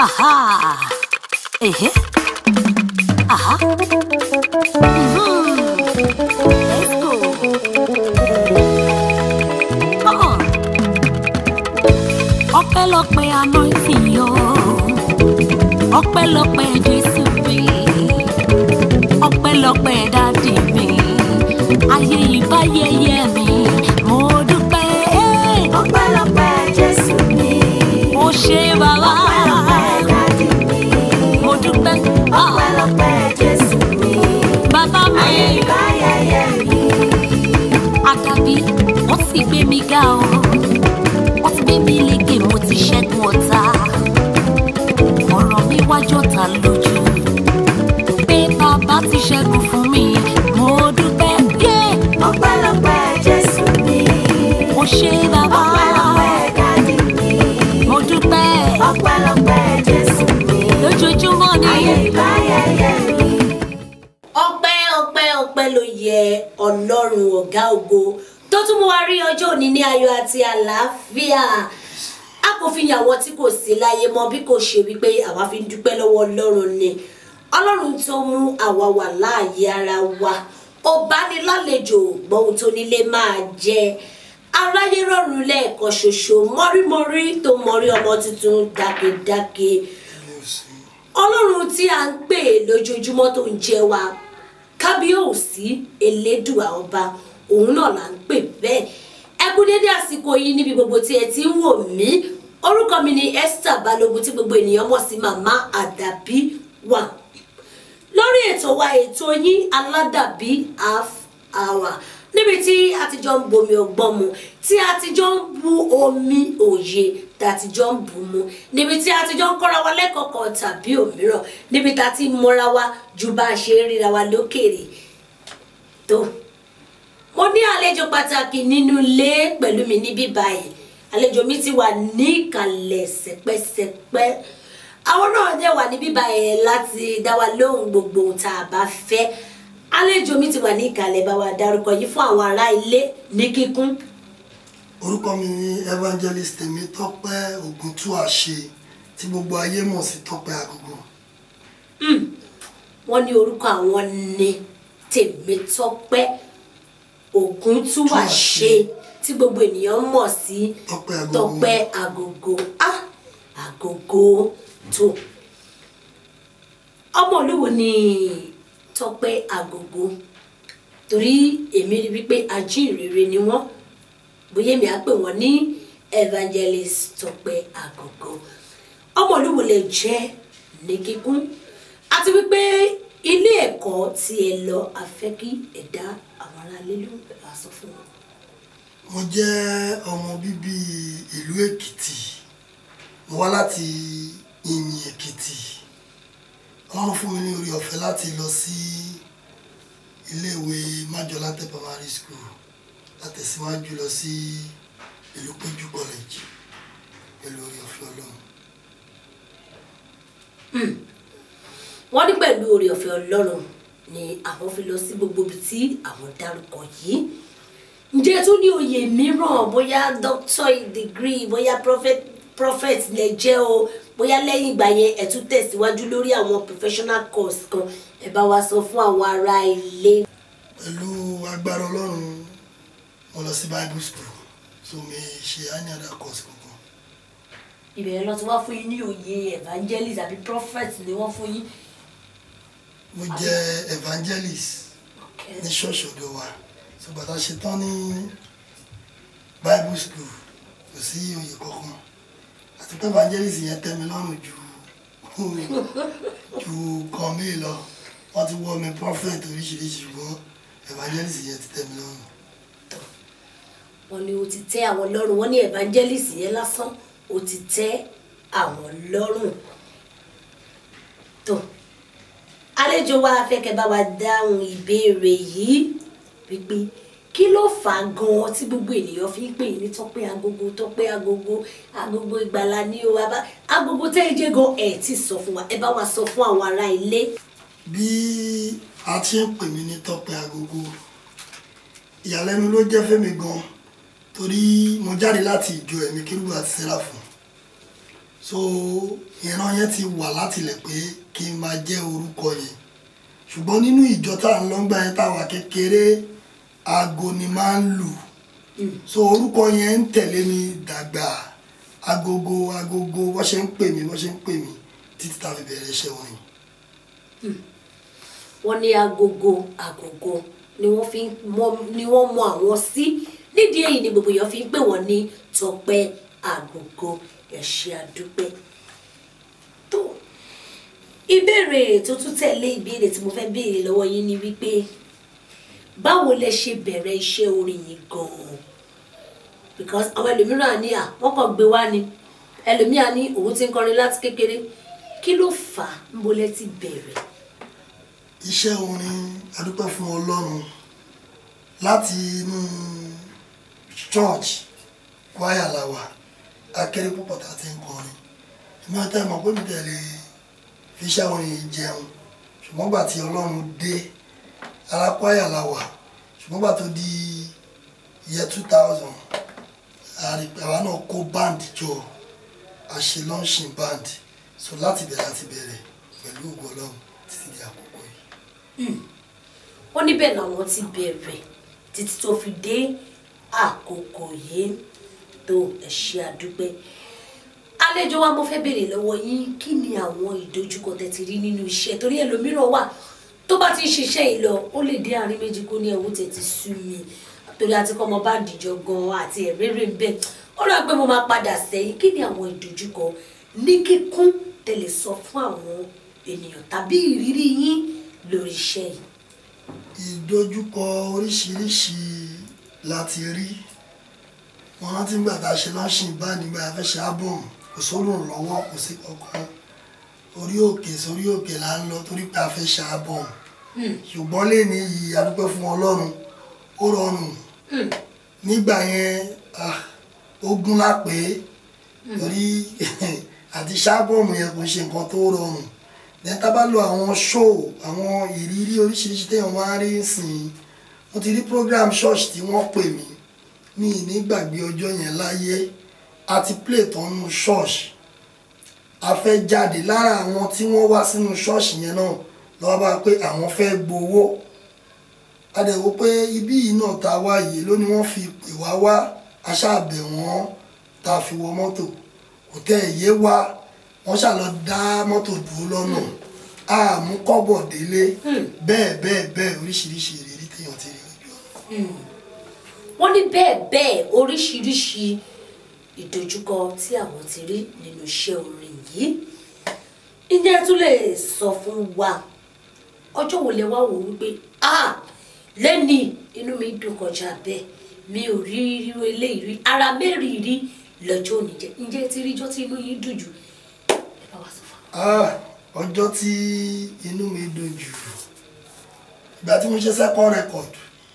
Aha. Ehe. Aha. Mhm. Let's go. Uh-uh. Ọpẹ́lọpẹ́ anointing yo. Ọpẹ́lọpẹ́ Jésù mi. Ọpẹ́lọpẹ́ dádì mi. Ayé ìbáyẹyẹ mi. Mo dúpẹ́. Ọpẹ́lọpẹ́ Jésù mi. Mo ṣe bàbá. Ọpẹ́lọpẹ́ dádì mi. Mo dúpẹ́. Ah, Ọpẹ́lọpẹ́ Jésù mi. Bàbá mi. Ayé ìbáyẹyẹ mi. Àdàbí wọ́n ti gbé mi ga o. Wọ́n ti gbé mi lékè mo ti ṣẹ́gun ọ̀tá. Ọ̀rọ̀ mi wájú ọ̀tá lójú. Pé bàbá ti ṣẹ́gun fún mi, mo dúpẹ́. Yé! Ọpẹ́lọpẹ́ Jésù mi. Mo ṣe bàbá. Ọpẹ́lọpẹ́ dádì mi. Mo dúpẹ́. Ọpẹ́lọpẹ́ Jésù mi. Lójoojúmọ́ ni. Ayé ìbáyẹyẹ mi. ọpẹ́ ọpẹ́ ọpẹ́ ló yẹ Ọlọ́run ọ̀gá ògo tó tún mú wa rí ọjọ́ òní ní ayọ̀ àti àlàáfíà a kò fi yàn àwọn tí kò sí láyé mọ́ bí kò ṣe wípé àwa fi ń dúpẹ́ lọ́wọ́ Ọlọ́run ni Ọlọ́run tó mú àwa wà láàyè ara wa ó bá ní lálejò gbọ́hùn tó nílé máa jẹ aráyé rọrùn lẹ́ẹ̀kan ṣoṣo mọ́rímọ́rí tó mọ́rí ọmọ tuntun dákedáke ọlọ́run tí a ń pè lójoojúmọ́ tó ń jẹ wa kábíyèsí elédùà ọba òun náà là ń pè bẹ́ẹ̀ ẹ kú dédé àsìkò yìí níbi gbogbo tí ẹ ti ń wò mí orúkọ mi ni Esther Balógun tí gbogbo ènìyàn mọ̀ sí màmá àdàbí wà lórí ètò wa ètò yín aládàbí half hour níbi tí a ti jọ ń bomi ọgbọ́n mu tí a ti jọ ń bu omi òye tá a ti jọ ń bù mu níbi tí a ti jọ ń kọ́ra wa lẹ́kọ̀ọ́ kan tàbí òmíràn níbi tá a ti mọ́ra wa ju bá a ṣe ń ríra wa lókèrè tó mo ní àlejò pàtàkì nínú ilé pẹ̀lú mi níbí báyìí àlejò mi ti wà ní ìkàlẹ̀ sẹpẹ́sẹpẹ́ àwọn náà dẹ̀ wà níbí báyìí láti dá wa lóhùn gbogbo ohun tá a bá fẹ́ àlejò mi ti wà ní ìkàlẹ̀ bá wa dárúkọ yìí fún àwọn ará ilé ní kíkún orúkọ mi ni evangelist Tèmítọ́pẹ́ Ògúntúàṣe tí gbogbo ayé mọ̀ sí Tọ́pẹ́ Agogo wọ́n ní orúkọ àwọn ní Tèmítọ́pẹ́ Ògúntúàṣe tí gbogbo ènìyàn mọ̀ sí Tọ́pẹ́ Agogo Tọ́pẹ́ Agogo ah Agogo tó ọmọ olúwo ni Tọ́pẹ́ Agogo torí èmi rí wípé ajínrere ni wọ́n bóyá èmi á pè wọ́n ní evangelist Tọ́pẹ́ Agogo ọmọ olúwo lè jẹ́ ní kíkún àti wípé ilé ẹ̀kọ́ tí ẹ lọ afẹ́ kí ẹ̀dá àwọn aráalé ló ń bẹ̀rẹ̀ aṣọ fún wọn. mo jẹ́ ọmọ bíbí ìlú Èkìtì mo wá láti Ìyìn Èkìtì Ọlọ́run fún mi ní orí ọ̀fẹ́ láti lọ sí iléèwé Májọlátẹ primary school látẹ̀síwájú lọ sí ìlú Péjú college pẹ̀lú orí ọ̀fẹ́ Ọlọ́run. wọ́n ní pẹ̀lú oore ọ̀fẹ́ ọlọ́run ni àwọn fi lọ sí gbogbo ibi tí àwọn dárúkọ yìí ǹjẹ́ tún ní oyè mìíràn bóyá doctor degree bóyá prophet prophet lè jẹ́ o bóyá lẹ́yìn ìgbà yẹn ẹ̀ tún tẹ̀síwájú lórí àwọn professional course kan ẹ bá wa sọ fún àwọn ará ilé. pẹ̀lú agbára ọlọ́run mo lọ sí bible school so mi ṣe any other course kankan ìbẹ̀rẹ̀ lọ ti wá fún yín ní oyè evangelist àbí prophet ni wọ́n fún yín. mo jẹ́ evangelist ní ṣọ́ọ̀ṣì ọ̀dọ̀ wa so bàtà ṣe tán ní bible school kò sí oyè kankan àti pé evangelist yẹn tẹ́ mi lọ́rùn ju ju kan mí lọ wọ́n ti wọ́ mi prophet oríṣiríṣi ṣùgbọ́n evangelist yẹn ti tẹ́ mi lọ́rùn. wọ́n ní o ti tẹ́ àwọn lọ́rùn wọ́n ní evangelist yẹn lásán o ti tẹ́ àwọn lọ́rùn tó àlejò wa afẹ́kẹ́ bá wa dáhùn ìbéèrè yìí wípé kí ló fà á gan-an tí gbogbo ènìyàn fi ń pè ní Tọ́pẹ́ Agogo Tọ́pẹ́ Agogo Agogo Ìgbàlà ní o wa bá Agogo tẹ́ ẹ jẹ́ gan ẹ̀ tí sọ fún wa ẹ bá wa sọ fún àwọn ará ilé. bí a ti ń pè mí ní Tọ́pẹ́ Agogo ìyàlẹ́nu ló jẹ́ fẹ́mi gan torí mo jáde láti ìjọ ẹ̀mí kérúbù àti sẹ́ráfù so ìran yẹn ti wà látilẹ̀ pé kí n máa jẹ́ orúkọ yẹn ṣùgbọ́n nínú ìjọ tá à ń lọ́gbà yẹn táwa kékeré aago ni máa ń lù so orúkọ yẹn ń tẹ̀lé mi dàgbà agogo agogo wọ́n ṣe ń pè mí wọ́n ṣe ń pè mí títí tá a fi bẹ̀rẹ̀ iṣẹ́ orin. wọ́n ní agogo agogo ni wọ́n fi ń mọ- ni wọ́n mọ àwọn sí nídìí èyí ni gbogbo èèyàn fi ń pè wọ́n ní Tọ́pẹ́ Agogo ẹ ṣé àdúpẹ́ tó ìbéèrè tó tún tẹ̀lé ìbéèrè tí mo fẹ́ béèrè lọ́wọ́ yín ni wípé báwo lẹ ṣe bẹ̀rẹ̀ iṣẹ́ orin yìí gan-an because àwọn ẹlòmíràn ní à wọ́n kàn gbé wá ni ẹlòmíràn ní òun ti ń kọrin láti kékeré kí ló fà á ń bolẹ́ ti bẹ̀rẹ̀. iṣẹ́ orin adúpẹ́ fún ọlọ́run láti inú church choir la wà akéré púpọ̀ tá a ti ń kọrin ìmọ̀ ẹ̀ tẹ́ ẹ mọ̀ pé mi tẹ̀lé fi iṣẹ́ orin yìí jẹun ṣùgbọ́n gbà tí ọlọ́run dé ara choir la wà ṣùgbọ́n gbà tó di year two thousand àwa náà kó band jọ àṣẹ launching band so láti bẹ̀rẹ̀ láti bẹ̀rẹ̀ pẹ̀lú ògo ọlọ́run títí di àkókò yìí. wọ́n níbẹ̀ làwọn ti bẹ̀rẹ̀ títí tó fi dé àkókò yìí tó ẹ ṣé àdúpẹ́ àlejò wa mo fẹ́ béèrè lọ́wọ́ yín kí ni àwọn ìdojúkọ tẹ́ ti rí nínú iṣẹ́ torí ẹlòmíràn wà tó bá ti ń ṣiṣẹ́ yìí lọ ó lè dé àárín méjì kó ní ẹ̀wọ́ tẹ̀ ti sú mi torí àti kọ́ ọmọ bá dìjọ gan àti ẹ̀rẹ́rẹ́ ń bẹ̀ ó rà pé mo máa padà sẹ́yìn kí ni àwọn ìdojúkọ ní kíkún tẹ́ lè sọ fún àwọn ènìyàn tàbí ìrírí yín lórí iṣẹ́ yìí. ìdojúkọ oríṣiríṣi la ti rí wọn rántí nígbà tá a ṣe lọ́sìn bá nígbà a fẹ́ ṣe album kò sólùn lọ́wọ́ kò sí kankan orí òkè sórí òkè là ń lọ torí pé a fẹ́ ṣe album ṣùgbọ́n lẹ́ni yìí a dúpẹ́ fún ọlọ́run ó rọrùn nígbà yẹn ah, ogun la pé torí àti ṣáàbọ̀mù yẹn kò ṣe nǹkan tó rọrùn then tá a bá lo àwọn show àwọn ìrírí oríṣiríṣi téèyàn máa ń rí sìn mo ti rí program church tí wọ́n pè mí mi ì ní gbàgbé ọjọ́ yẹn láyé àti play tán nù church a fẹ́ jáde lára àwọn tí wọ́n wá sínú church yẹn náà lọ́wọ́ bá pé àwọn fẹ́ gbowó a dẹ̀ wò pé ibí yìí náà tá a wá yìí ló ní wọ́n fi pè wá wá aṣáàbẹ̀ wọ́n tá a fi wọ mọ́tò kò tẹ́ ẹ̀ yé wá wọ́n ṣàlọ́ dá mọ́tò dúró lọ́nà àmú kọ́bọ̀ délé bẹ́ẹ̀ bẹ́ẹ̀ bẹ́ẹ̀ oríṣiríṣi ìrírí téèyàn ti rí lójú ọ̀nà. wọ́n ní bẹ́ẹ̀ bẹ́ẹ̀ oríṣiríṣi ìdojúkọ tí àwọn ti rí nínú iṣẹ́ orin yìí ǹjẹ́ ẹ tún lè sọ fún wa ọjọ́ wo lẹ wá wò wípé ah lẹ́ni inú mi dùn kọjá bẹ́ẹ̀ mi ò rí irú eléyìí rí ara mẹ́rin rí lọ́jọ́ òní jẹ́ ǹjẹ́ ẹ ti rí ijọ́ tí inú yín dùn jù ẹ bá wa sọ fún wa. Ah, ọjọ́ tí inú mi dùn jù ìgbà tí mo ṣe second record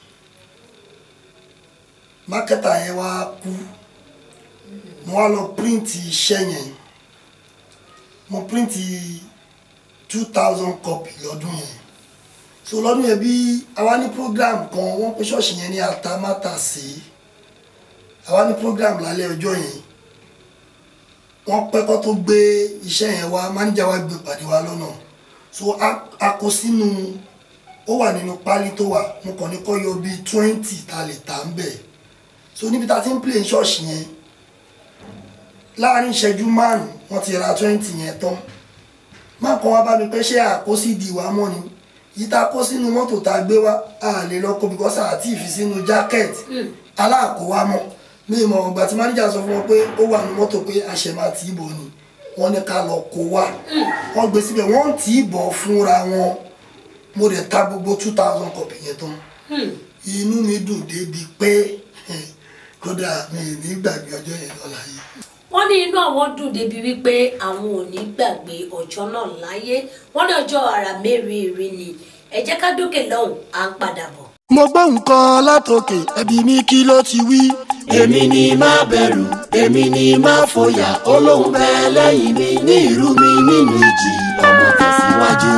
mákẹ́tà yẹn wá kú mo wá lọ print iṣẹ́ yẹn mo print two thousand copy lọ́dún yẹn so lọ́dún yẹn bí àwa ní program kan wọ́n pe ṣọ́ọ̀ṣì yẹn ní atamátàsí àwa ní program lálẹ́ ọjọ́ yẹn wọ́n pẹ́ kó tó gbé iṣẹ́ yẹn wá máníjà wa gbé pàdé wa lọ́nà so a- a kó sínú ó wà nínú pálí tó wà mo kàn ní kó yọ bíi twenty ta lè tà ń bẹ̀ so níbi tá a ti ń play ṣọ́ọ̀ṣì yẹn láàrin ìṣẹ́jú márùn-ún wọ́n ti ra twenty yẹn tán má kàn wá bá mi pé ṣé àkósí ìdí wa mọ́ ni yìí tá a kó sínú mọ́tò tá a gbé wá a lè lọ kó bíkọ́sà àti ìfi sínú jákẹ́ẹ̀tì aláàkówá mọ́ mi ì mọ̀ ọgbà tí máníjà sọ fún wọn pé ó wà ní mọ́tò pé àṣẹ máa tì í bọ̀ ni wọ́n ní ká lọ kó wá wọ́n gbé síbẹ̀ wọ́n ń tì í bọ̀ fúnra wọn mo dẹ̀ ta gbogbo two thousand copy yẹn tán inú mi dùn débi pé kódà mi ì ní gbàgbé ọjọ́ yẹn lọ́la yìí. wọ́n ní inú àwọn dùn débi wípé àwọn ò ní gbàgbé ọjọ́ náà láyé wọ́n ní ọjọ́ ara mẹ́rìírí ni ẹ jẹ́ ká dókè lọ́hùn à ń padà bọ̀. mo gbọ́ nǹkan látòkè ẹbí mi kí ló ti wí. èmi ni má bẹ̀rù èmi ni má fòyà olóhùn bẹ́ẹ̀ lẹ́yìn mi ní ìrú mi nínú ìjì ọmọ tẹ̀síwájú.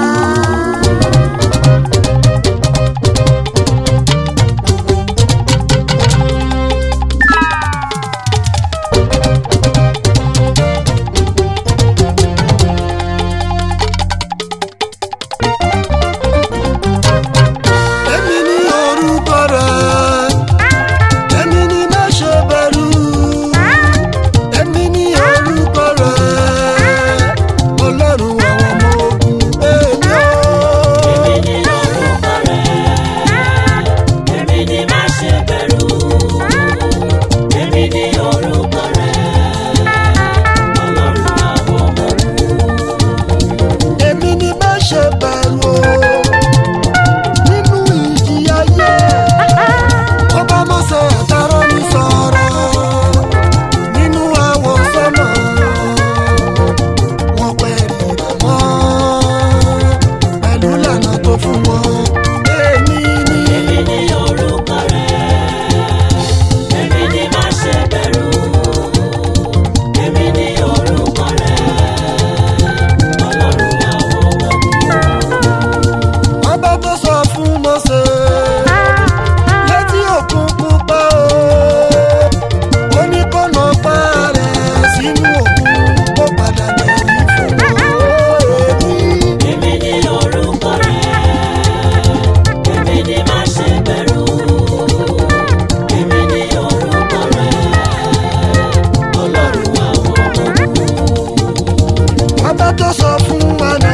sọ fún wa náà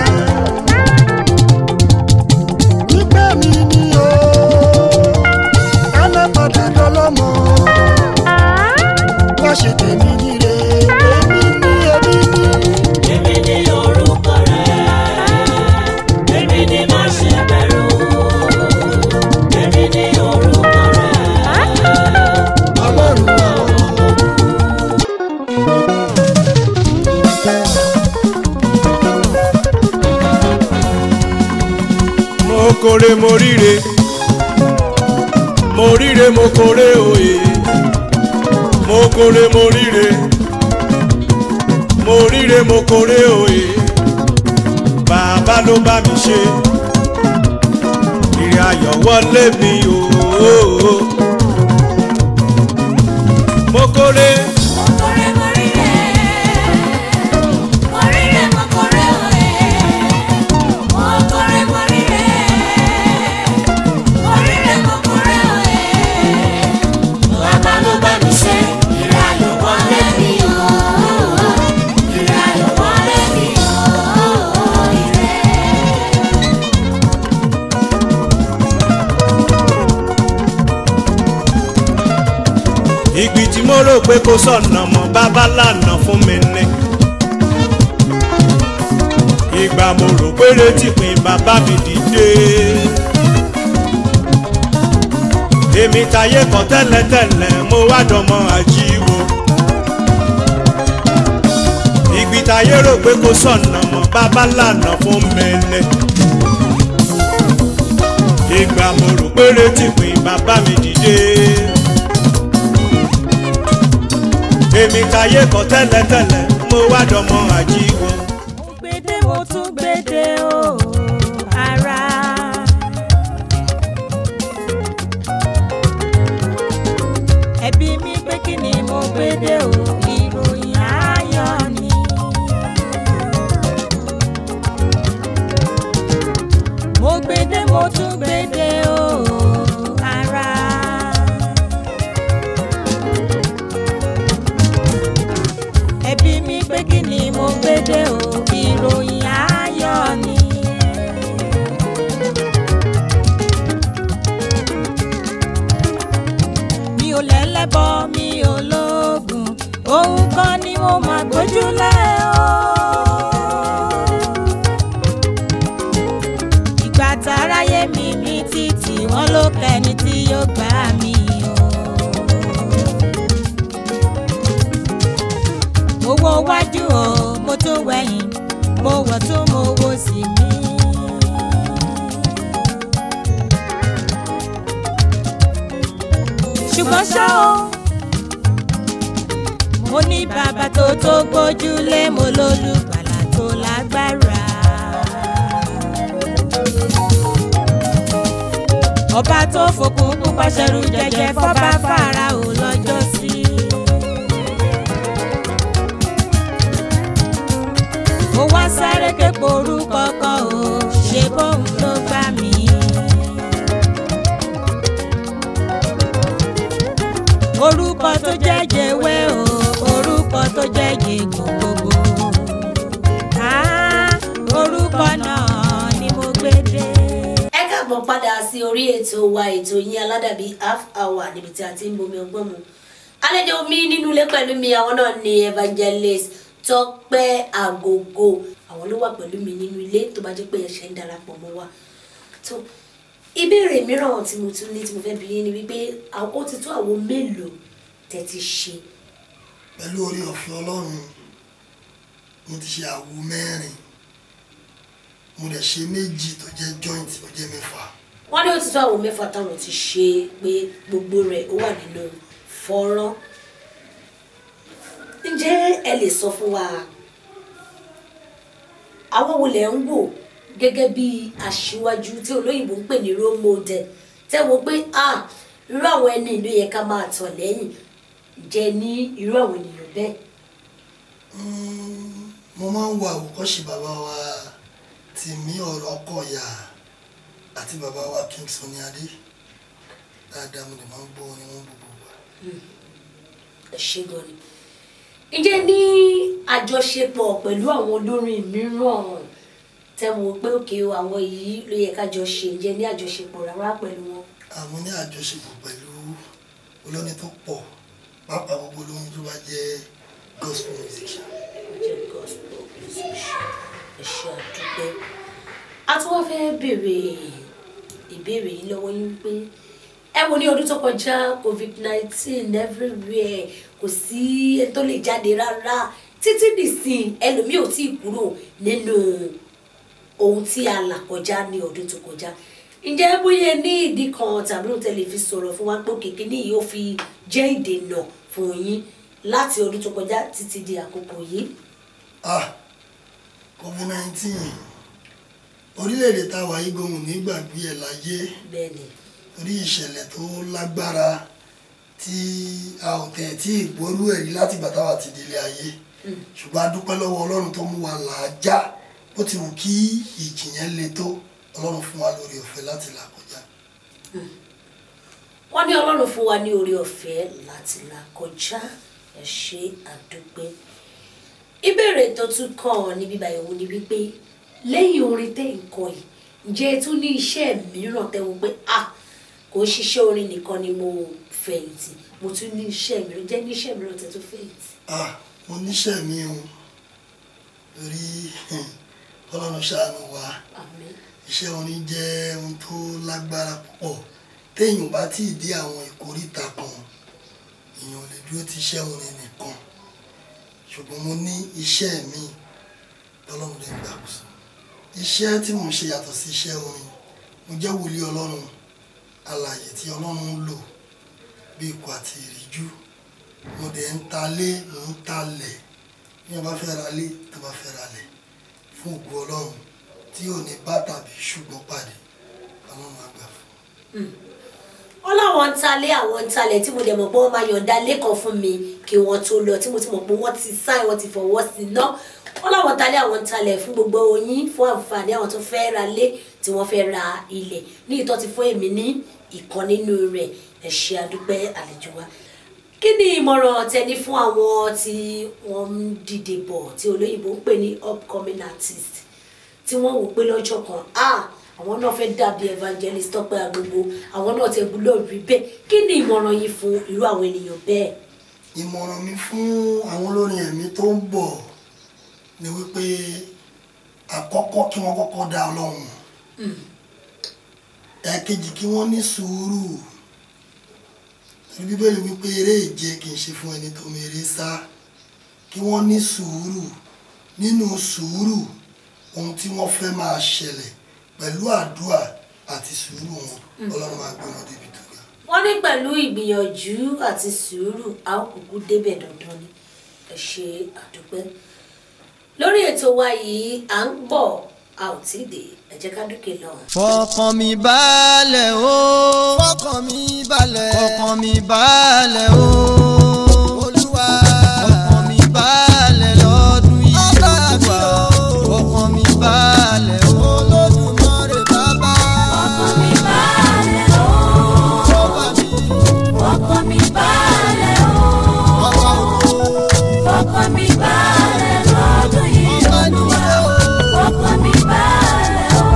wípé mi ni o ẹnà padà dọlọ́mọ wá ṣe tèmi níre èmi ní èmi ní. Èmi ni orúkọ rẹ̀, èmi ni má ṣe bẹ̀rù. Èmi ni orúkọ rẹ̀, ọlọ́run àwọn ọmọ mo kore mo ríre mo ríre mo kore òye mo kore mo ríre mo ríre mo kore òye bàbá ló bá mi ṣe ìrìn ayọ̀ wọlé mi ooo mo kore kórè mórìrè, mórìrè mo kórè òye. Mo kórè mórìrè, mórìrè mo kórè òye. Bàbá ló bá mi ṣe, ìrìn ayọ̀ wọlé mi o. Ìrìn ayọ̀ wọlé mi o. Ire. ìgbì tí mo rò pé kò sọ̀nà mọ́ bàbá lànà fún mi ní. ìgbà mo rò pé retí pin bàbá mi dìde. èmi tayé kan tẹ́lẹ̀tẹ́lẹ̀ mo wá dọmọ àjíwò. ìgbì tayé rò pé kò sọ̀nà mọ́ bàbá lànà fún mi ní. ìgbà mo rò pé retí pin bàbá mi dìde. èmi tayé kọ tẹ́lẹ̀tẹ́lẹ̀ mo wá dọmọ àjíwò. mo gbédè mo tún gbédè o ara. ẹbí mi pé kí ni mo gbédè o ìròyìn ayọ̀ ni. mo gbédè mo tún gbédè o ara. ẹbí mi pé kí ni mo gbédè o ìròyìn ayọ̀ ni. mi ò lẹ́lẹ́bọ mi ò lóògùn ohun kan ni mo máa gbójúlé o. ìgbà táráyé mi ní títì wọ́n ló kẹ́ni tí yóò gbà mí o. mo wo wájú o mo tún wẹ̀yìn mo wọ̀ tún mo wo sí mi. ṣùgbọ́n ṣá o mo ní bàbá tó tó gbójúlé mo lólùgbàlà tó lágbára. ọba tó fòkun pupa ṣẹrù jẹjẹ fọba Fáráò lọ́jọ́ sí. mo wá sáré képo orúkọ kan o ṣe bóun ló gbà mí. orúkọ tó jẹ́ jẹ̀wé o orúkọ tó jẹ́ jẹ̀gùn gbogbo. Ah, orúkọ náà ni mo gbé dé. ẹ káàbọ̀ padà sí orí ètò wa ètò yín aládàbí half hour níbi tí a ti ń bomi ọgbọ́n mu àlejò mi nínú ilé pẹ̀lú mi àwọn náà ni evangelist Tọ́pẹ́ Àgògò àwọn ló wà pẹ̀lú mi nínú ilé tó bá jẹ́ pé ẹ ṣe ń darapọ̀ mọ́ wa tó ìbéèrè mìíràn tí mo tún ní tí mo fẹ́ bi yín ni wípé àwọn- ó ti tó àwo mélòó tẹ́ ti ṣe pẹ̀lú orí ọ̀fẹ́ ọlọ́run mo ti ṣe àwo mẹ́rin mo dẹ̀ ṣe méjì tó jẹ́ joint tó jẹ́ mẹ́fà wọ́n ní ó ti tó àwo mẹ́fà táwọn ti ṣe pé gbogbo rẹ̀ ó wà nínú fọ́nrán ǹjẹ́ ẹ lè sọ fún wa àwọn wo lẹ̀ ń wò gẹ́gẹ́ bí aṣíwájú tí olóyìnbó ń pè ní role model tẹ́ wo pé ah irú àwọn ẹni ìlú yẹn ká máa tọ̀ lẹ́yìn jẹ ní irú àwọn ènìyàn bẹ́ẹ̀ Mm, mo máa ń wo àwòkọ́ṣe bàbá wa Tìmí ọ̀rọ̀ ọkọ̀ọ̀yà àti bàbá wa King Sunny Adé dáadáa mo dẹ̀ máa ń gbọ́ orin wọn gbogbo wa. ẹ ṣe gan ni ǹjẹ́ ní àjọṣepọ̀ pẹ̀lú àwọn olórin mìíràn tẹ́ mo pé òkè o àwọn yìí ló yẹ ká jọ ṣe ǹjẹ́ ní àjọṣepọ̀ rárá pẹ̀lú wọn. àwọn ní àjọṣepọ̀ pẹ̀lú olórin tó pọ̀ pàápàá gbogbo olórin tó bá jẹ́ gospel musician. jẹ́ gospel musician ẹ ṣe àdúpẹ́. a tún wá fẹ́ béèrè ìbéèrè yìí lọ́wọ́ yín pé ẹ wo ní ọdún tó kọjá covid nineteen everywhere kò sí ẹni tó lè jáde rárá títí dìsìn ẹlòmíì ò tí ì kúrò nínú ohun tí a là kọjá ní ọdún tó kọjá ǹjẹ́ bóyá ní ìdí kan tàbí òun tẹ́lẹ̀ fi sọ̀rọ̀ fún wa pé òkèké ní yìí ó fi jẹ́ ìdènà fún yín láti ọdún tó kọjá títí di àkókò yìí. ah covid nineteen orílẹ̀-èdè tá a wà yí gbóhùn nígbàgbé ẹ̀ láyé bẹ́ẹ̀ ni torí ìṣẹ̀lẹ̀ tó lágbára tí a ò tẹ̀ tí ìgbórú ẹ̀ rí láti ìgbà táwa ti délé ayé ṣùgbọ́n a dúpẹ́ lọ́wọ́ ọlọ́run tó mú wa là á já bó ti wù kí ìjì yẹn le tó ọlọ́run fún wa lórí ọ̀fẹ́ láti là kọjá. wọ́n ní ọlọ́run fún wa ní oore ọ̀fẹ́ láti là kọjá ẹ ṣe àdúpẹ́. ìbéèrè tó tún kàn ní bíbá ìwò ni wípé lẹ́yìn orin tẹ́ ń kọ yìí ǹjẹ́ ẹ tún ní iṣẹ́ mìíràn tẹ́ wọ́n pé ah kò ń ṣiṣẹ́ orin nìkan ni mo fẹ̀yìntì mo tún ní iṣẹ́ mìíràn jẹ́ ní iṣẹ́ mìíràn tẹ́ tún fẹ̀yìntì. ah mo níṣẹ́ mi o torí ọlọ́run ṣàánú wa àmín iṣẹ́ orin jẹ́ ohun tó lágbára púpọ̀ téèyàn bá tí ì dé àwọn ìkóríta kan èèyàn ò lè dúró ti iṣẹ́ orin nìkan ṣùgbọ́n mo ní iṣẹ́ mi tọ́lọ́run lè gbàkóso iṣẹ́ tí mo ń ṣe yàtọ̀ sí iṣẹ́ orin mo jẹ́ wòlíì ọlọ́run alààyè tí ọlọ́run ń lò bí ikọ̀ àti ìríjú mo dẹ̀ ń talé mo ń talẹ̀ bí wọ́n bá fẹ́ ra lé tó bá fẹ́ ra lẹ̀ fún ògo ọlọ́run tí ò ní bá tàbí ṣùgbọ́n pàdé ọlọ́run àgbà fún. wọ́n láwọn ń talé àwọn ń talẹ̀ tí mo dẹ̀ mọ̀ pé wọ́n máa yọ̀ǹda lẹ́kàn fún mi kí wọ́n tó lọ tí mo ti mọ̀ pé wọ́n ti sáì wọ́n ti fọwọ́ sí i ná wọ́n láwọn ń talé àwọn ń talẹ̀ fún gbogbo oyin fún àǹfààní àwọn tó fẹ́ ra lé tí wọ́n fẹ́ ra ilẹ̀ ní ìtọ́ ti fún èmi ní ìkan nínú rẹ̀ ẹ ṣé àdúpẹ́ àlejò wa kí ni ìmọ̀ràn tẹni fún àwọn tí wọ́n ń dìde bọ̀ tí olóyìnbó ń pè ní upcoming artist tí wọ́n wò pé lọ́jọ́ kan ah àwọn náà fẹ́ dàbí evangelist Tọ́pẹ́ Agbogbo àwọn náà ti gbúdọ̀ rí bẹ́ẹ̀ kí ni ìmọ̀ràn yìí fún irú àwọn ènìyàn bẹ́ẹ̀. ìmọ̀ràn mi fún àwọn olórin ẹ̀mí tó ń bọ̀ ni wípé àkọ́kọ́ kí wọ́n kọ́kọ́ dá ọlọ́run mọ̀. ẹ̀ẹ̀kejì kí wọ́n ní sùúrù torí bíbélì wípé eré ìje kì í ṣe fún ẹni tó mèrè sá kí wọ́n ní sùúrù nínú sùúrù ohun tí wọ́n fẹ́ máa ṣẹlẹ̀ pẹ̀lú àdúrà àti sùúrù wọn ọlọ́run máa gbé wọn débi tó ga. wọ́n ní pẹ̀lú ìgbìyànjú àti sùúrù a ó kúkú débẹ̀ dandan ni ẹ ṣe àdúpẹ́ lórí ètò wa yìí à ń bọ̀ a ò tí ì dé ẹ jẹ́ ká dúkè lọ. fọkàn mi balẹ̀ o. fọkàn mi balẹ̀. fọkàn mi balẹ̀ o. olúwa. fọkàn mi balẹ̀ lọ́dún yìí Ọba mi olúwa. o. fọkàn mi balẹ̀ o. olódùmarè bàbá. ọkàn mi balẹ̀ o ó bá mi. ọkàn mi balẹ̀ o ọba ògo. ọkàn mi balẹ̀ lọ́dún yìí ọba olúwa nìyẹn o. ọkàn mi balẹ̀ o.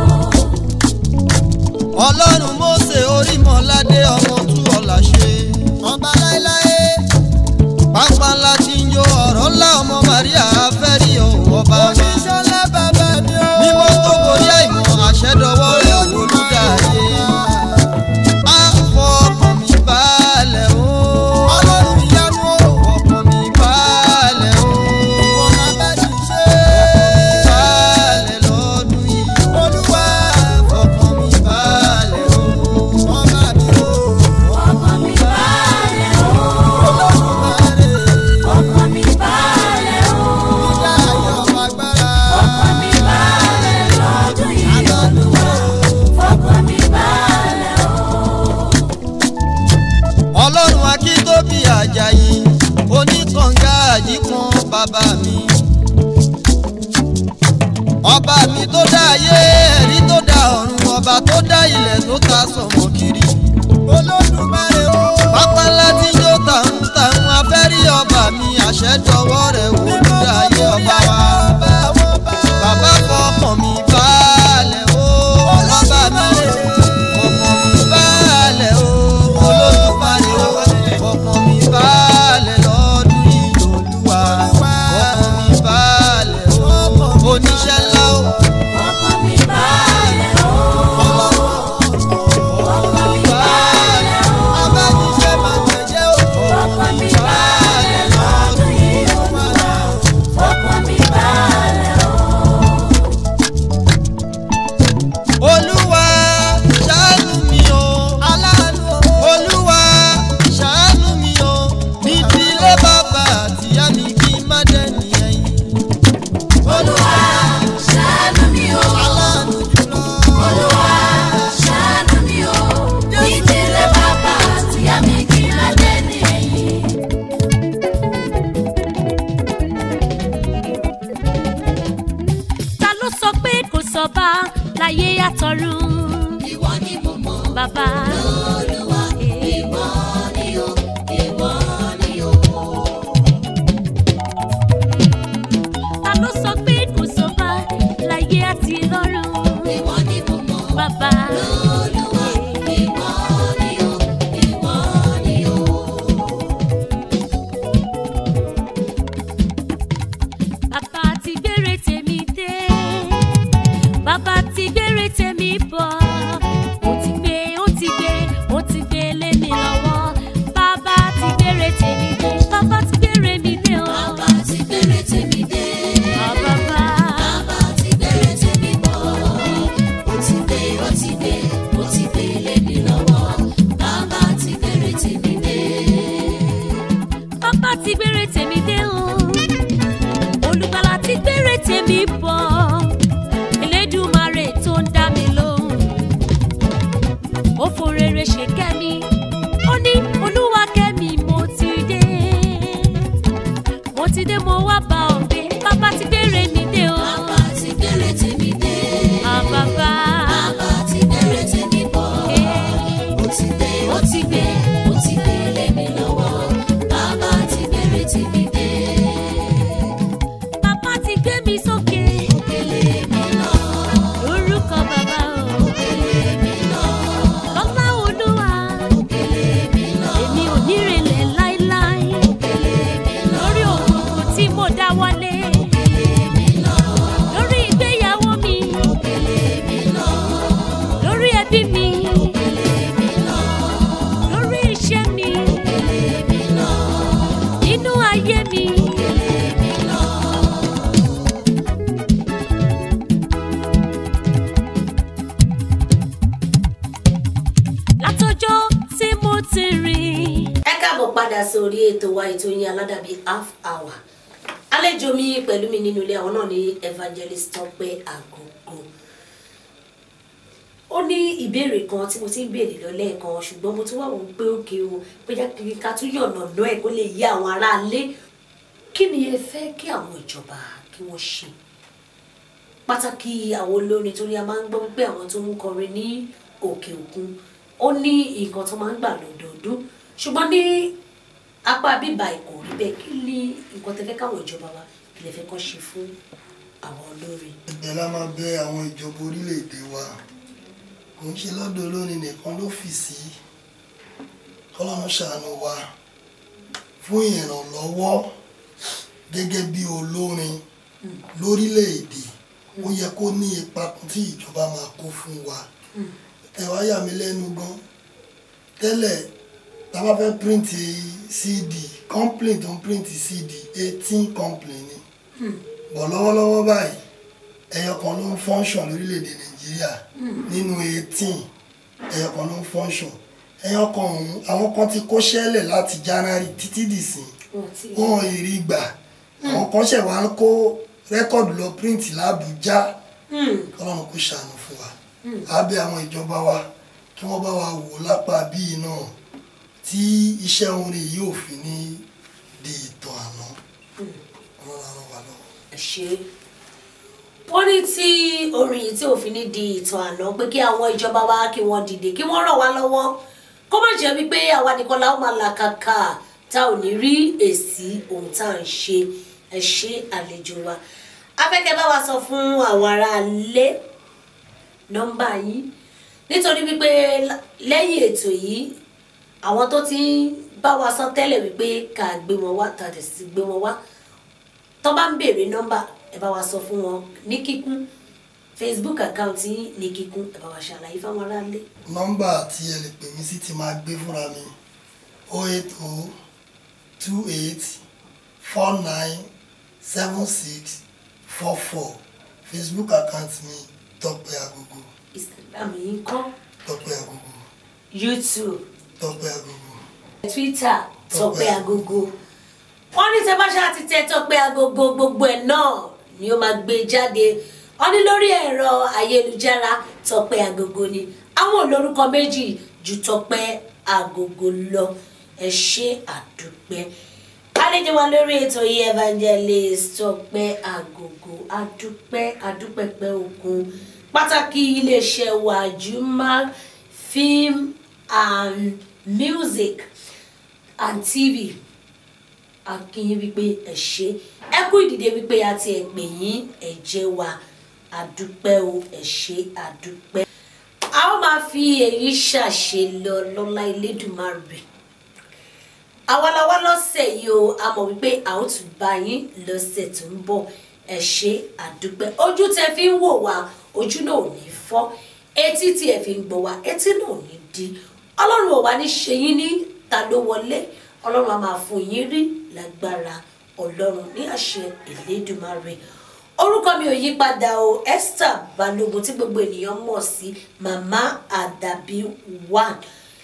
ọlọ́run mósè orímọ̀ládé ọmọ tú ọ̀la ṣe. ọba láéláé. pápá ńlá tí ń jó ọ̀rọ̀ ńlá ọmọ maria fẹ́rí òun ọba wa. oníṣọ́lá bàbá mi o. mímọ́ tó borí àìmọ̀ àṣẹdọwọ́ rẹ̀ olùdarí. á fọkàn mi balẹ̀ o. ọlọ́run ìyanu o. fọkàn mi balẹ̀ o. ìwọ máa bá mi ṣe. balẹ̀ lọ́dún yìí. olúwa. fọkàn mi balẹ̀ o. ọba mi o. ọkàn mi balẹ̀ o olódùmarè. ọkàn mi balẹ̀ o ìdá ayọ̀ agbára. ọkàn mi balẹ̀ lọ́dún yìí olúwa ọkàn mi balẹ̀ o. ọlọ́run akíntóbi àjàyí oníkànga àjíkan bàbá mi. ọba mi tó dá ayé ẹ̀rí tó dá ọ̀run ọba tó dá ilẹ̀ tó ta sọ̀mọ́ kiri. olódùmarè o. pápá ńlá tí yóò tàún tàún afẹ́. fẹ́ rí ọba mi àṣẹ dọwọ́ rẹ̀ wò lódáyé ọba wa. bàbá fọkàn mi balẹ̀ o ọba mi fọkàn mi balẹ̀ o olódùmarè o fọkàn mi balẹ̀ lọ́dún yìí olúwa fọkàn mi balẹ̀ o oníṣẹ́ ńlá o. ọkàn mi balẹ̀ o. ọkàn mi balẹ̀ o. abájíṣẹ́ máa gbẹ̀jẹ̀ o. ọkàn mi balẹ̀ lọ́dún yìí olúwa. ọkàn mi balẹ̀ o. olúwa ṣàánú mi o aláàánú olúwa ṣàánú mi o ní tilé bàbá àtìyá mi kí n má dẹ́ni ẹ̀yìn. olúwa ṣàánú mi o. aláàánú jùlọ. olúwa ṣàánú mi o. ìdílé bàbá àtìyá mi kí n má dẹ́ni ẹ̀yìn. ta ló sọ pé kò sọba láyé àtọ̀run ìwọ ni mo mọ̀. bàbá olúwa ìwọ ni o. ìwọ ni o. ta ló sọ pé kò sọba láyé àti lọ́run ìwọ ni mo mọ̀. bàbá olúwa ìwọ ni o. ìwọ ni o. bàbá ti gbére tèmi dé bàbá ti gbére tèmi bọ̀ ó ti gbé ó ti gbé ó ti gbé lé mi lọ́wọ́ bàbá ti gbére tèmi dé bàbá ti gbére mi dé o bàbá ti gbére tèmi dé. Ah, bàbá bàbá ti gbére tèmi bọ̀. ó ti gbé ó ti gbé ó ti gbé lé mi lọ́wọ́. bàbá ti gbére tèmi dé. bàbá ti gbére tèmi dé o olùgbàlà ti gbére tèmi bọ̀ elédùmarè tó ń dá mi lóhùn ó forere ṣe kẹ́mi ó ní olúwa kẹ́mi mo ti dé mo ti dé mo wá bá ọ gbé bàbá ti gbére mi dé o bàbá ti gbére tèmi dé. Ah, bàbá bàbá ti gbére tèmi bọ̀. ó ti gbé ó ti gbé ó ti gbé lé mi lọ́wọ́. bàbá ti gbére tèmi dé. bàbá ti gbé mi sókè òkèlè mi lọ. lórúkọ bàbá o òkèlè mi lọ. lọ́lá olúwa òkèlè mi lọ. èmi ò ní relẹ̀ láéláé. òkèlè mi lọ. lórí òkùnkùn tí mo dá wọlé òkèlè mi lọ. lórí ìgbéyàwó mi òkèlè mi lọ. lórí ẹbí mi òkèlè mi lọ. lórí iṣẹ́ mi òkèlè mi lọ. nínú ayé mi. òkèlè mi lọ. látọjọ́ tí mo ti rìn. ẹ káàbọ̀ padà sórí ètò wa ètò yín aládàbí half hour àlejò mi pẹ̀lú mi nínú ilé àwọn náà ní evangelist Tọ́pẹ́ Àgògò ó ní ìbéèrè kan tí mo ti ń béèrè lọ lẹ́ẹ̀kan ṣùgbọ́n mo tún wà wọ́n pé òkè o bóyá kí ká tún yọ̀nà lọ ẹ̀ kó lè yé àwọn aráalé kí ni ẹ fẹ́ kí àwọn ìjọba kí wọ́n ṣe pàtàkì àwọn olórin torí a máa ń gbọ́ wípé àwọn tó ń kọrin ní òkè òkun ó ní nǹkan tó máa ń gbà lọ́dọọdún ṣùgbọ́n ní apá bíbá ìkò rí bẹ́ẹ̀ kí ni nǹkan tẹ́ fẹ́ káwọn ìjọba wa kí lè fẹ́ kọ́ ṣe fún àwọn olórin. ẹ̀bẹ̀ la máa bẹ àwọn ìjọba orílẹ̀-èdè wa kò ń ṣe lọ́dọ̀ olórin nìkan ló fì sí kọ́lọ́run ṣàánú wa fún ìrànlọ́wọ́ gẹ́gẹ́ bí olórin lórílẹ̀-èdè ó yẹ kó ní ipa kan tí ìjọba máa kó fún wa ẹ wá yà mí lẹ́nu gan tẹ́lẹ̀ tá a bá fẹ́ print cd complaint tó ń print cd eighteen complaint ni bọ̀ lọ́wọ́lọ́wọ́ báyìí ẹyọ kan ló ń function lórílẹ̀‐èdè nàìjíríà nínú eighteen ẹyọ kan ló ń function ẹyọ kan ọ̀hún àwọn kan ti kó ṣẹ́lẹ̀ láti january títí dìsìn wọn ò rí gbà àwọn kan ṣẹ̀ wá ń kó rẹ́kọ̀dù lọ print làbújá ọlọ́run kò ṣàánú fún wa abẹ́ àwọn ìjọba wa kí wọ́n bá wa wò lápá bíi náà tí iṣẹ́ orin yìí ò fi ní di ìtàn àná ọlọ́run á ràn wá lọ́wọ́. ẹ ṣe wọ́n ní tí orin yìí tí òfin ní di ìtàn àná pé kí àwọn ìjọba wa kí wọ́n dìde kí wọ́n ràn wá lọ́wọ́ kó má jẹ́ wípé àwa nìkan la ó máa làkàkà tá ò ní rí èsì ohun tá à ń ṣe ẹ ṣe àlejò wa afẹ́kẹ́ bá wa sọ fún àwọn ará ilé nọ́mbà yìí nítorí wípé lẹ́yìn ètò yìí àwọn tó ti ń bá wa sọ tẹ́lẹ̀ wípé ká gbé wọn wá tàbí sí gbé wọn wá tó bá ń béèrè nọ́mbà ẹ bá wa sọ fún wọn ní kíkún facebook account yín ní kíkún ẹ bá wa ṣàlàyé fáwọn ará ilé. nọ́mbà tí ẹ lè pè mí sí ti máa gbé fúnra mi o eight o two eight four nine seven six four four facebook account mi Tọ́pẹ́ Agogo instagram yín kọ́ Tọ́pẹ́ Agogo youtube Tọ́pẹ́ Agogo twitter Tọ́pẹ́ Agogo wọ́n ní tẹ́ bá ṣáà ti tẹ Tọ́pẹ́ Agogo gbogbo ẹ̀ náà ni ó máa gbé jáde wọ́n ní lórí ẹ̀rọ ayélujára Tọ́pẹ́ Agogo ni àwọn olórúkọ méjì ju Tọ́pẹ́ Agogo lọ ẹ ṣé àdúpẹ́ àlejò wa lórí ètò yìí evangelist Tọ́pẹ́ Agogo àdúpẹ́ àdúpẹ́pẹ́ òkun pàtàkì iléeṣẹ́ wa Juma film and music and tv akínyìn wípé ẹ ṣé ẹ kú ìdìde wípé a ti ẹ pè yín ẹ jẹ́ wa àdúpẹ́ o ẹ ṣé àdúpẹ́ a ó máa fi èyí ṣàṣe lọ lọ́lá Elédùmarè àwaláwá lọ́sẹ̀ yìí o a mọ̀ wípé a ó tún bá yín lọ́sẹ̀ tó ń bọ̀ ẹ ṣé àdúpẹ́ ojú tẹ fi ń wò wá ojú náà ò ní fọ́ etí tí ẹ fi ń gbọ́ wá etí náà ò ní di ọlọ́run ò wá ní ṣe yín ní ta ló wọlé ọlọ́run a máa fún yín rí lágbára ọlọ́run ní àṣẹ Elédùmarè orúkọ mi ò yí padà o Esther Balógun tí gbogbo ènìyàn mọ̀ sí màmá àdàbí one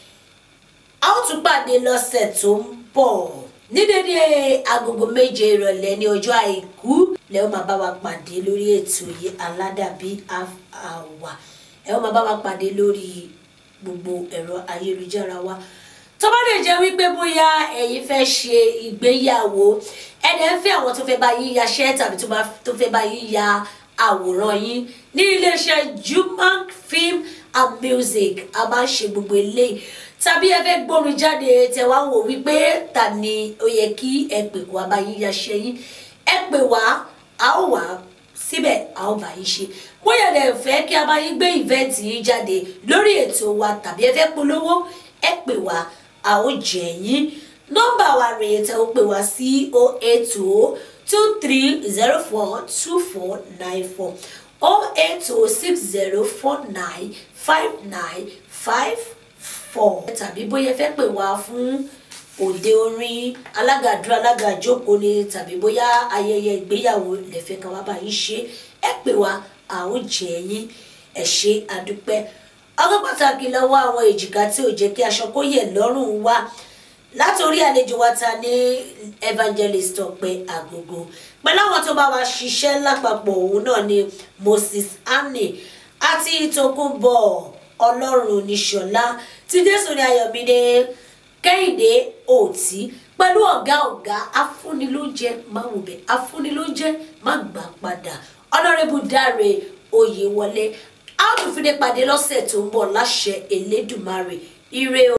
a ó tún pàdé lọ́sẹ̀ tó ń bọ̀ ní dédé agogo méje ìrọ̀lẹ́ ní ọjọ́ àìkú lẹ́wọ́n máa bá wa pàdé lórí ètò yìí aládàbí àwà ẹ ó máa bá wa pàdé lórí gbogbo ẹ̀rọ ayélujára wa tó bá lè jẹ́ wípé bóyá ẹ̀yin fẹ́ ṣe ìgbéyàwó ẹ̀dẹ̀ ń fẹ́ àwọn tó fẹ́ bá yín yaṣẹ́ tàbí tó fẹ́ bá yín ya àwòrán yín ní iléeṣẹ́ Jumank Film and Music a máa ń ṣe gbogbo eléyìí tàbí ẹ fẹ́ gbórin jáde tẹ wá wò wípé ta ni ó yẹ kí ẹ pè wá bá yín yaṣẹ́ yín ẹ pè wá a ó wà síbẹ̀ a ó bá yín ṣe bóyá ẹ fẹ́ kí a bá yín gbé ìvẹ́ǹtì yín jáde lórí ètò wa tàbí ẹ fẹ́ polówó ẹ pè wá a ó jẹ yín nọ́mbà wa rèé tẹ ó pè wá sí o eight o two three zero four two four nine four o eight o six zero four nine five nine five four tàbí bóyá ẹ fẹ́ pè wá fún òde orin alágàdúrà alágàjókòó ni tàbí bóyá ayẹyẹ ìgbéyàwó lẹ́fẹ̀ kan wá bá yín ṣe ẹ pè wá a ó jẹ yín ẹ ṣé àdúpẹ́ ọgọ́ pàtàkì lọ́wọ́ àwọn èjìká tí ò jẹ́ kí aṣọ kó yẹ̀ lọ́rùn wa látòrí àlejò wa ta ní evangelist Tọ́pẹ́ Agogo pẹ̀lú àwọn tó bá wa ṣiṣẹ́ lápapọ̀ òun náà ni Moses Anne àti Tókunbọ̀ Ọlọ́run níṣọ̀lá tí Jésù ní Ayọ̀mídé Kẹ́hìndé Òtí pẹ̀lú ọ̀gá ọ̀gá afúnilóúnjẹ má wò bẹ́ẹ̀ afúnilóúnjẹ má gbà padà ọ̀nàrẹ́bù Dáre Oyèwọlé a ó tún fi dé pàdé lọ́sẹ̀ tó ń bọ̀ láṣẹ Elédùmarè ire o.